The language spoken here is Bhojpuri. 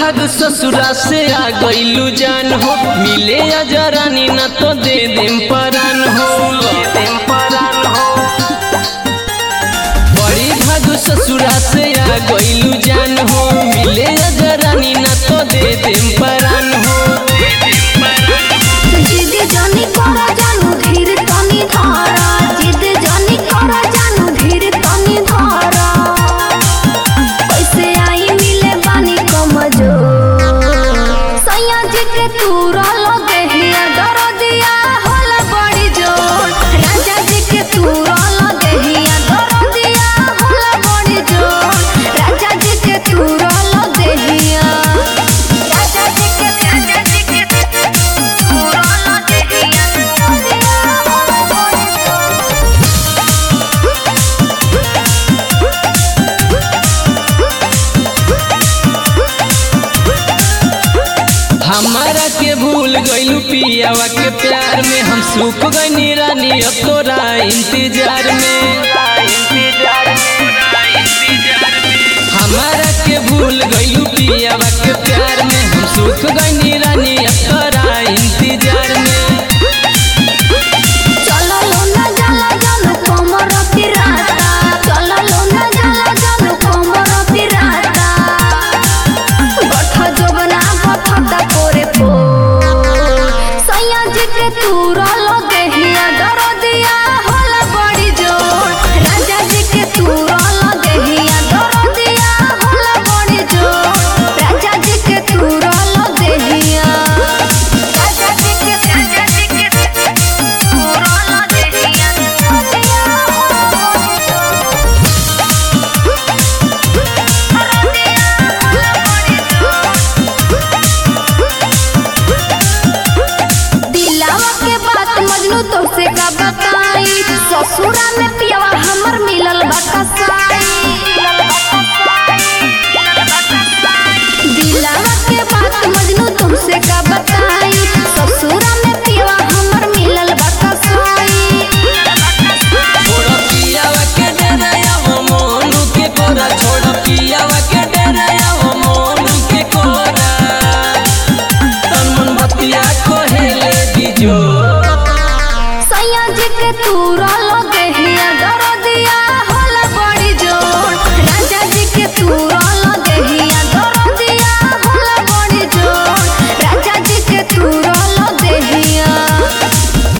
भाग ससुरा से आ गईलू जान हो मिले अजरानी न तो दे देम परान हो देम परान हो बड़ी भाग ससुरा से आ गईलू जान हो मिले अजरानी न तो दे देम परान हो जिद जानी करा जानू धीर तनी धारा जिद जानी करा जानू धीर तनी धारा कैसे आई मिले बानी कमजो सैया जी के तूरा लगे हिया डर दिया होला बड़ी जोर राजा जी के तूरा लगे हिया डर दिया होला बड़ी जोर राजा जी के तूरा लगे हिया राजा जी के राजा जी के तूरा लगे हिया डर दिया होला बड़ी जोर हमारा के भूल गईलू पियावा के प्यार में हम सूख गई रानी अब तोरा इंतजार में हमारा के भूल गईलू पियावा के प्यार में हम सूख गई रानी अब तोरा इंतजार में चलो लोना जाला जानू कोमर पिराता चलो लोना जाला जानू कोमर पिराता गठ जोबना गठटा करे पो सैया जी के तूरा लगे हिया डर दिया होला बड़ी जोर राजा जी के तूरा लगे हिया डर दिया होला बड़ी जोर राजा जी के तूरा लगे हिया राजा जी के राजा जी के तूरा लगे हिया डर दिया होला बड़ी जोर दिलावा के बात मजनू तो से का बताई ससुरा में